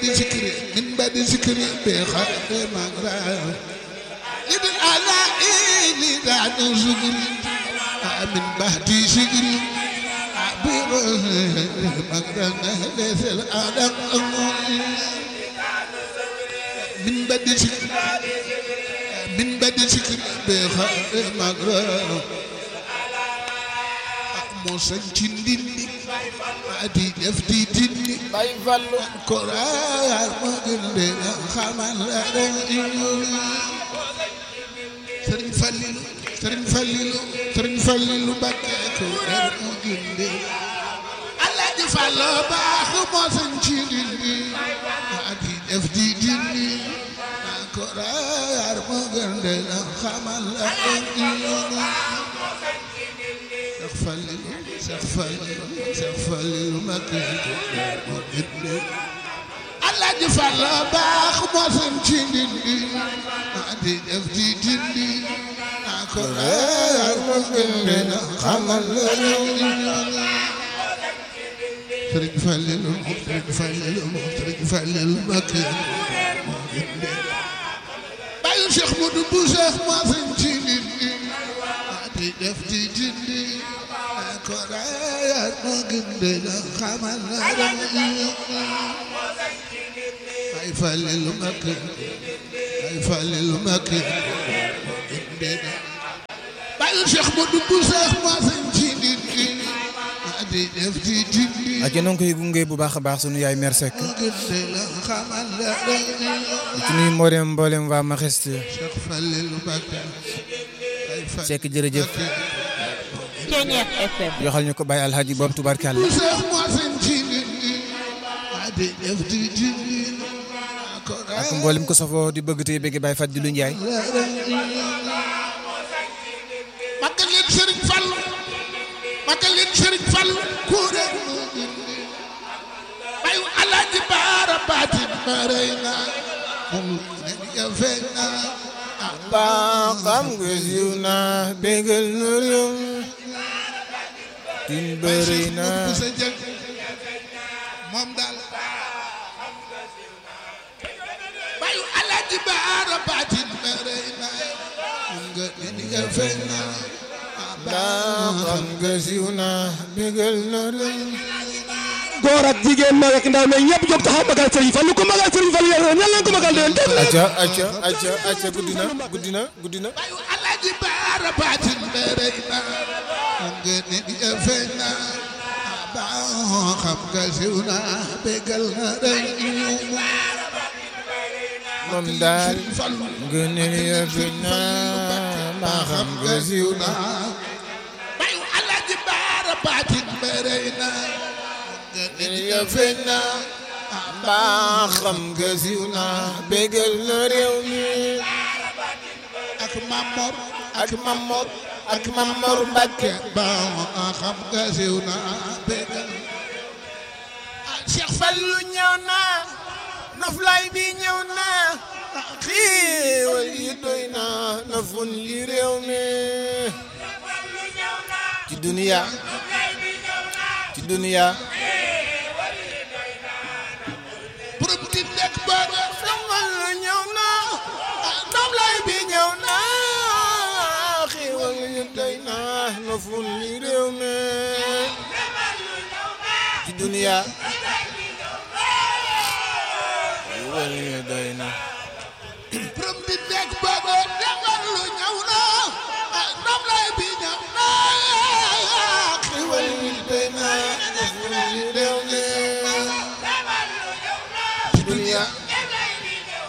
ذكري من بعد ذكري بخير مغرب إذ أنا إلي ذات ذكري من بعد ذكري مغرب ليس الأدم من بعد ذكري من بعد ذكري بخير مغرب موسى جندي adi def di dindi bay fallu koraar ma gënde na xamal la ren sëriñ Fallilu sëriñ Fallilu sëriñ Fallilu Mbàkke koraar ma gënde Alaaji Fallu baax moo sañ ci dindi adi def di dindi koraar ma gënde na xamal la ren Seex Fallilu Seex Fallilu Seex Fallilu Mbàkke moo gënde Alaaji Fallu baax moo sañ ci dindi adi def di dindi koraar ma gënde na xamal la ren Sëriñ Fallilu Sëriñ Fallilu Sëriñ Fallilu Mbàkke moo gënde bàyyi Cheikh Modou Bousso moo sañ ci dindi adi def di dindi koraar ma gënde na xamal la ren ay Fallilu Mbàkke ay Fallilu Mbàkke gënde na bàyyi Cheikh Modou Bousso moo sañ ci dindi adi def di dindi ak yéen a ngi koy gunge bu baax a baax sunu yaay mère Seck gënde na xamal la ren di ci nuyu mboolem mboolem waa Majesté Cheikh Fallilu Mbàkke ay Fallilu Seck jërëjëf Ceñeex FM yoxal ñu ko bàyyi alhaji boobu tubarkàlla Seex moo sañ ci dindi adi def di dindi ak mboolem ko safoo di bëgg tey bëgg Baye Fadilou Ndiaye magal leen Sëriñ Fallu magal leen Sëriñ Fallu kuure moo dindi bayu Alaaji Baara baatin ma rey na moom ne ya feeñ na ba xam nga siiw na bégal nu réew tin bëri na bu sa jël moom daal bayu Alaaji Baara baatin ma rey na moom nga ne ya feeñ na ba xam nga siiw na bégal nu réew góor ak jigéen mag ak ndaw mais ñëpp jóg taxaw magal Serigne Fall lu ko magal Serigne Fall yàlla ñan lañ ko magal déwén dégg nga acca acca acca acca guddi na guddi na guddi na bayu Alaaji Baara baatin ma rey na moom nga ne ya feeñ na ba xam nga siiw na bégal na rey moom daal Fallu nga ne yëfi na ba xam nga siiw na bayu Alaaji Baara baatin ma rey na nga ne yëfi na ba xam nga siiw na bégal na réew mi ak Mamor ak Mamor ak Mamor Mbacke ba xam nga siiw na bégal Cheikh Fallu ñëw na noflaay bi ñëw na xiiwal yi doy na nafun yi réew mi ci duniya ci duniya borom di nekk booba Fallu ñëw na noflaay bi ñëw na xiiwal yi doy na nafun yi réew mi ci duniya xiiwal yi doy na borom di nekk